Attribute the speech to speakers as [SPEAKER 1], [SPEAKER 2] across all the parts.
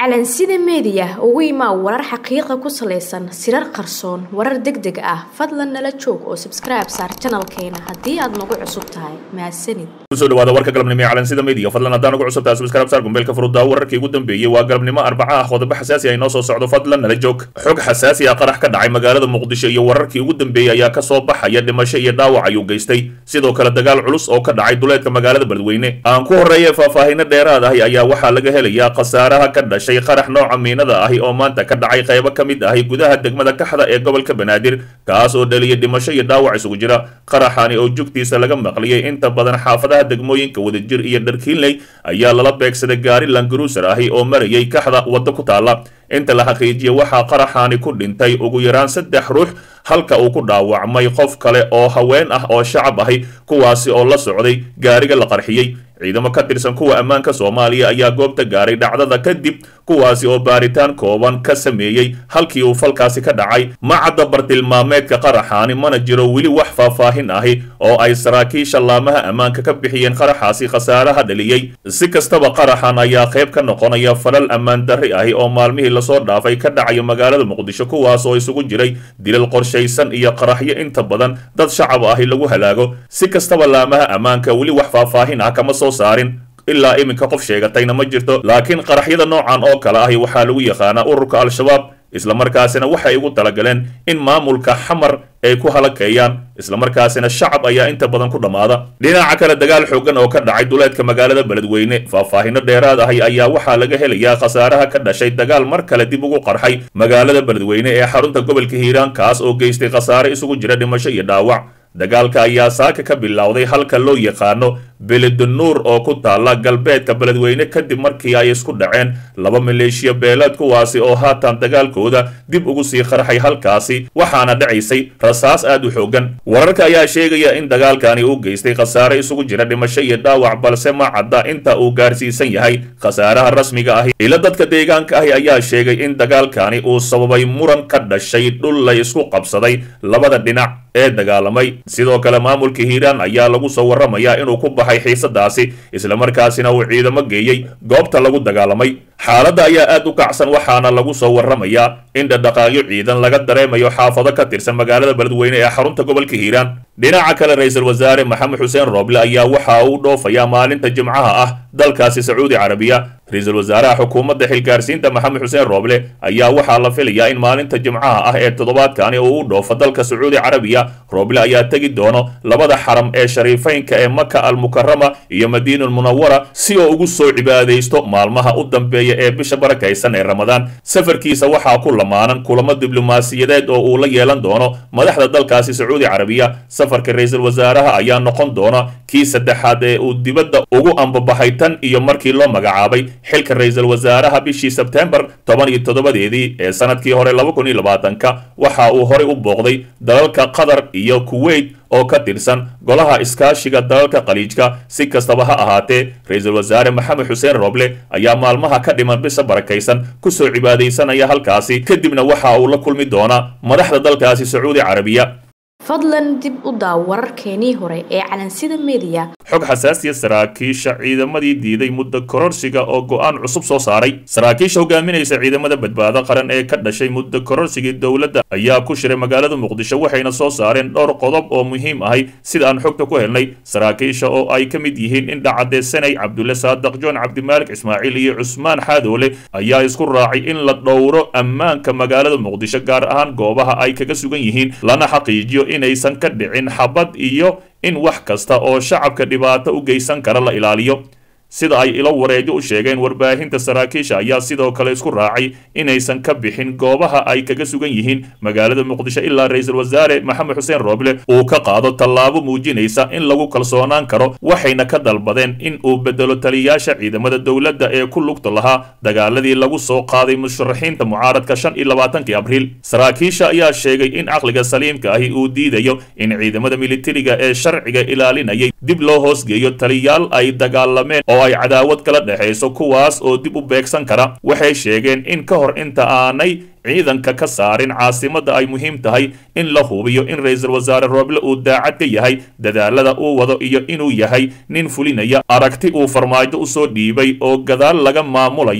[SPEAKER 1] calansida meediya ugu imaa warar xaqiiqa ku salaysan sirar qarsoon warar deg deg ah fadlan nala joog oo sabskribe saar janalkeena haddii aad nagu cusub tahay mahadsanid
[SPEAKER 2] kusoo dhawaada warka galabnimo ee calansida media fadlan haddaan ugu cusub tahay subscribe saar gumbeelka furuddaa wararkii ugu dambeeyey waa galabnimo arbaca ah qodobo xasaasi ah inoo soo socdo fadlan nala joog xog xasaasi ah qarax ka dhacay magaalada muqdisho iyo wararkii ugu dambeeyey ayaa ka soo baxaya dhimasho iyo dhaawac ayuu geystay sidoo kale dagaal culus oo ka dhacay duleedka magaalada beledweyne aan ku horreeya faahfaahino dheeraad ahi ayaa waxaa laga helayaa khasaaraha ka dhashay qarax nooca miinada ahi oo maanta ka dhacay qaybo ka mid ahi gudaha degmada kaxda ee gobolka banaadir kaas oo dhaliyay dhimasho iyo dhaawac isugu jira qaraxani oo jugtiisa laga maqliyey inta badan xaafadaha degmooyinka wadajir iyo dharkiinley ayaa lala beegsaday gaari langaruuser ahi oo marayay kaxda waddo ku taala inta la xaqiijiya waxaa qaraxaani ku dhintay ugu yaraan saddex ruux halka uu ku dhaawacmay qof kale oo haween ah oo shacab ahi kuwaasi oo la socday gaariga la qarxiyey ciidamo ka tirsan kuwa ammaanka soomaaliya ayaa goobta gaaray dhacdada kadib kuwaasi oo baaritaan kooban ka sameeyey halkii uu falkaasi ka dhacay ma cadda bartilmaameedka qaraxaani mana jiro weli wax faahfaahin ahi oo ay saraakiisha laamaha ammaanka ka bixiyeen qaraxaasi khasaaraha dhaliyey si kastaba qaraxan ayaa qayb ka noqonaya falal ammaan darri ahi oo maalmihii lasoo dhaafay ka dhacaya magaalada muqdisho kuwaas oo isugu jiray dilal qorshaysan iyo qaraxyo inta badan dad shacab ahi lagu halaago si kastaba laamaha ammaanka weli wax faahfaahin ah kama soo saarin ilaa iminka qof sheegatayna ma jirto laakiin qaraxyada noocan oo kale ahi waxaa lagu yaqaanaa ururka al-shabaab islamarkaasina waxay ugu talagaleen in maamulka xamar ay ku halakeeyaan islamarkaasina shacab ayaa inta badan ku dhammaada dhinaca kale dagaal xoogan oo ka dhacay duleedka magaalada beledweyne faahfaahino dheeraad ahi ayaa waxaa laga helayaa khasaaraha ka dhashay dagaal mar kale dib ugu qarxay magaalada beledweyne ee xarunta gobolka hiiraan kaas oo geystay khasaare isugu jira dhimasho iyo dhaawac dagaalka ayaa saaka ka bilowday halka loo yaqaano beledanuur oo ku taala galbeedka beledweyne kadib markii ay isku dhaceen laba maleeshiya beeleed kuwaasi oo haatan dagaalkooda dib ugu sii qarxay halkaasi waxaana dhacaysay rasaas aad u xoogan wararka ayaa sheegaya in dagaalkani uu geystay khasaare isugu jira dhimasho iyo dhaawac balse ma cadda inta uu gaarsiisan yahay khasaaraha rasmiga ahi ila dadka deegaanka ahi ayaa sheegay in dagaalkani uu sababay muran ka dhashay dhul la isku qabsaday labada dhinac ee dagaalamay sidoo kale maamulka hiiraan ayaa lagu soo warramayaa inuu ku baxay xiisadaasi islamarkaasina uu ciidamo geeyey goobta lagu dagaalamay xaaladda ayaa aad u kacsan waxaana lagu soo warramayaa in dhadhaqaaqyo ciidan laga dareemayo xaafado ka tirsan magaalada beledweyne ee xarunta gobolka hiiraan dhinaca kale ra-iisul wasaare maxamed xuseen rooble ayaa waxa uu dhoofayaa maalinta jimcaha ah dalkaasi sacuudi carabiya ra-iisul wasaaraha xukuumadda xilgaarsiinta maxamed xuseen rooble ayaa waxaa la filayaa in maalinta jimcaha ah ee toddobaadkani uu u dhoofo dalka sacuudi carabiya rooble ayaa tegi doono labada xaram ee shariifeynka ee maka almukarama iyo madiina munawara si oo ugu soo cibaadaysto maalmaha u dambeeya ee bisha barakaysan ee ramadaan safarkiisa waxaa ku lamaanan kulamo diblomaasiyadeed oo uu la yeelan doono madaxda dalkaasi sacuudi carabiya safarka ra-iisul wasaaraha ayaa noqon doona kii saddexaad ee uu dibadda ugu ambabaxay tan iyo markii loo magacaabay xilka ra-iisul wasaaraha bishii sebtembar toban iyo toddobadeedii ee sanadkii hore laba kun iyo labaatanka waxa uu horey u booqday dalalka qatar iyo kuwait oo ka tirsan golaha iskaashiga dalalka khaliijka si kastaba ha ahaatee ra-iisul wasaare maxamed xuseen rooble ayaa maalmaha ka dhiman bisha barakaysan kusoo cibaadaysanaya halkaasi kadibna waxa uu la kulmi doonaa madaxda dalkaasi sacuudi carabiya
[SPEAKER 1] fadlan dib u daaw wararkeenii hore ee calansida meediya
[SPEAKER 2] xog xasaasiya saraakiisha ciidamadii diiday muddo kororsiga oo go-aan cusub soo saaray saraakiisha hogaaminaysa ciidamada badbaado qaran ee ka dhashay muddo kororsigii dowladda ayaa ku shiray magaalada muqdisho waxayna soo saareen dhowr qodob oo muhiim ahay sida aan xogta ku helnay saraakiisha oo ay ka mid yihiin indhacadee sanay cabdulle saadaq joon cabdimaalik ismaaciil iyo cusmaan xaadoole ayaa isku raacay in la dhowro ammaanka magaalada muqdisho gaar ahaan goobaha ay kaga sugan yihiin lana xaqiijiyo inaysan ka dhicin xabad iyo in wax kasta oo shacabka dhibaato u geysan kara la ilaaliyo sida ay ilo wareejo u sheegeen warbaahinta saraakiisha ayaa sidoo kale isku raacay inaysan ka bixin goobaha ay kaga sugan yihiin magaalada muqdisho ilaa ra-iisul wasaare maxamed xuseen rooble uu ka qaado tallaabo muujinaysa in lagu kalsoonaan karo waxayna ka dalbadeen in uu bedelo taliyayaasha ciidamada dowladda ee ku lugta lahaa dagaaladii lagu soo qaaday musharaxiinta mucaaradka shan iyo labaatankii abriil saraakiisha ayaa sheegay in caqliga saliimka ahi uu diidayo in ciidamada militariga ee sharciga ilaalinayay dib loo hoosgeeyo taliyaal ay dagaalameen oo ay cadaawad kala dhexayso kuwaas oo dib u beegsan kara waxay sheegeen in ka hor inta aanay ciidanka ka saarin caasimadda ay muhiim tahay in la hubiyo in ra-iisul wasaare rooble uu daacad ka yahay dadaalada uu wado iyo inuu yahay nin fulinaya aragti uu farmaajo usoo dhiibay oo gadaal laga maamulayo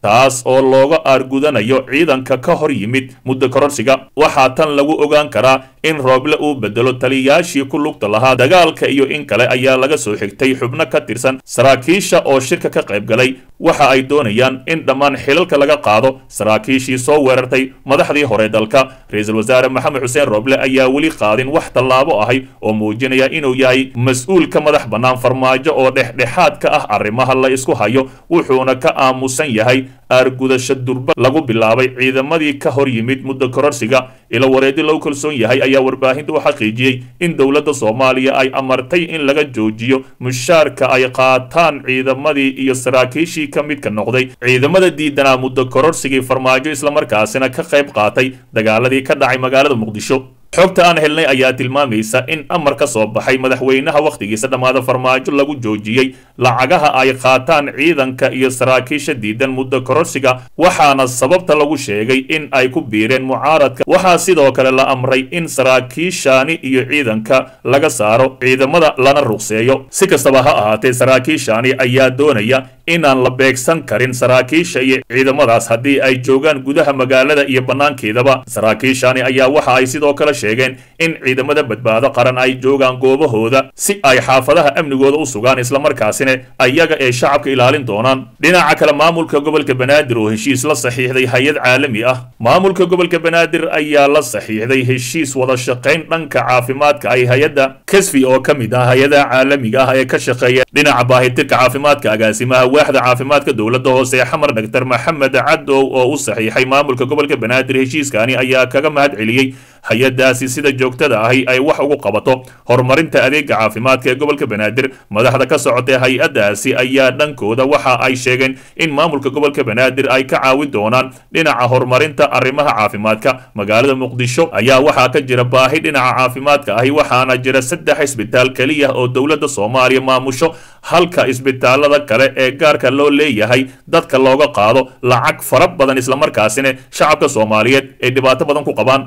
[SPEAKER 2] taas oo looga aargudanayo ciidanka ka hor yimid muddo kororsiga waxaa tan lagu ogaan karaa in rooble uu bedelo taliyayaashii ku lugta lahaa dagaalka iyo in kale ayaa laga soo xigtay xubno ka tirsan saraakiisha oo shirka ka qayb galay waxa ay doonayaan in dhammaan xilalka laga qaado saraakiishii soo weerartay madaxdii hore dalka ra-iisul wasaare maxamed xuseen rooble ayaa weli qaadin wax tallaabo ahay oo muujinaya inuu yahay mas-uul ka madax bannaan farmaajo oo dhexdhexaad ka ah arrimaha la isku hayo wuxuuna ka aamusan yahay aargudasho durba lagu bilaabay ciidamadii ka hor yimid muddo kororsiga ilo wareedi lagu kalsoon yahay ayaa warbaahinta u xaqiijiyey in dowladda soomaaliya ay amartay in laga joojiyo mushaarka ay qaataan ciidamadii iyo saraakiishii ka midka noqday ciidamada diidanaa muddo kororsigii farmaajo islamarkaasina ka qayb qaatay dagaaladii ka dhacay magaalada muqdisho xogta aan helnay ayaa tilmaamaysa in amar ka soo baxay madaxweynaha wakhtigiisa dhammaada farmaajo lagu joojiyey lacagaha ay qaataan ciidanka iyo saraakiisha diidan muddo kororsiga waxaana sababta lagu sheegay in ay ku biireen mucaaradka waxaa sidoo kale la amray in saraakiishaani iyo ciidanka laga saaro ciidamada lana ruqseeyo si kastaba ha ahaatee saraakiishaani ayaa doonaya inaan la beegsan karin saraakiisha iyo ciidamadaas haddii ay joogaan gudaha magaalada iyo bannaankeedaba saraakiishaani ayaa waxa ay sidoo kale sheegeen in ciidamada badbaado qaran ay joogaan goobahooda si ay xaafadaha amnigooda u sugaan islamarkaasina ayaga ee shacabka ilaalin doonaan dhinaca kale maamulka gobolka banaadir oo heshiis la saxiixday hay-ad caalami ah maamulka gobolka banaadir ayaa la saxiixday heshiis wada shaqayn dhanka caafimaadka ay hay-adda kasfi oo ka mid ah hay-adaha caalamiga ah ee ka shaqeeya dhinaca baahitirka caafimaadka agaasimaha waaxda caafimaadka dowladda hoose xamar dhaktar maxamed cadow oo u saxiixay maamulka gobolka banaadir heshiiskani ayaa kaga mahad celiyey hay-adaasi sida joogtada ahi ay wax ugu qabato horumarinta adeega caafimaadka ee gobolka banaadir madaxda ka socotay hay-adaasi ayaa dhankooda waxa ay sheegeen in maamulka gobolka banaadir ay ka caawin doonaan dhinaca horumarinta arrimaha caafimaadka magaalada muqdisho ayaa waxaa ka jira baahi dhinaca caafimaadka ahi waxaana jira saddex isbitaal keliya oo dowladda soomaaliya maamusho halka isbitaalada kale ee gaarka loo leeyahay dadka looga qaado lacag fara badan islamarkaasina shacabka soomaaliyeed ay dhibaato badan ku qabaan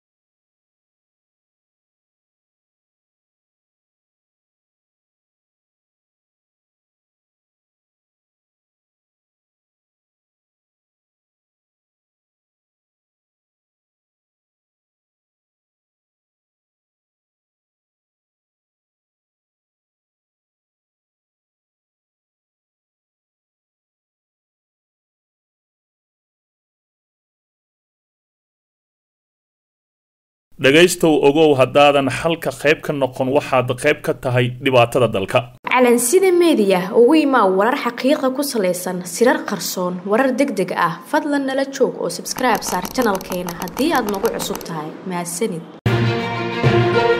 [SPEAKER 2] dhegaystow ogow haddaadan xalka qayb ka noqon waxaad qayb ka tahay dhibaatada dalka
[SPEAKER 1] calansida meediya ugu imaa warar xaqiiqa ku salaysan sirar qarsoon warar deg deg ah fadlan nala joog oo sabskribe saar janalkeena haddii aad nagu cusub tahay mahadsanid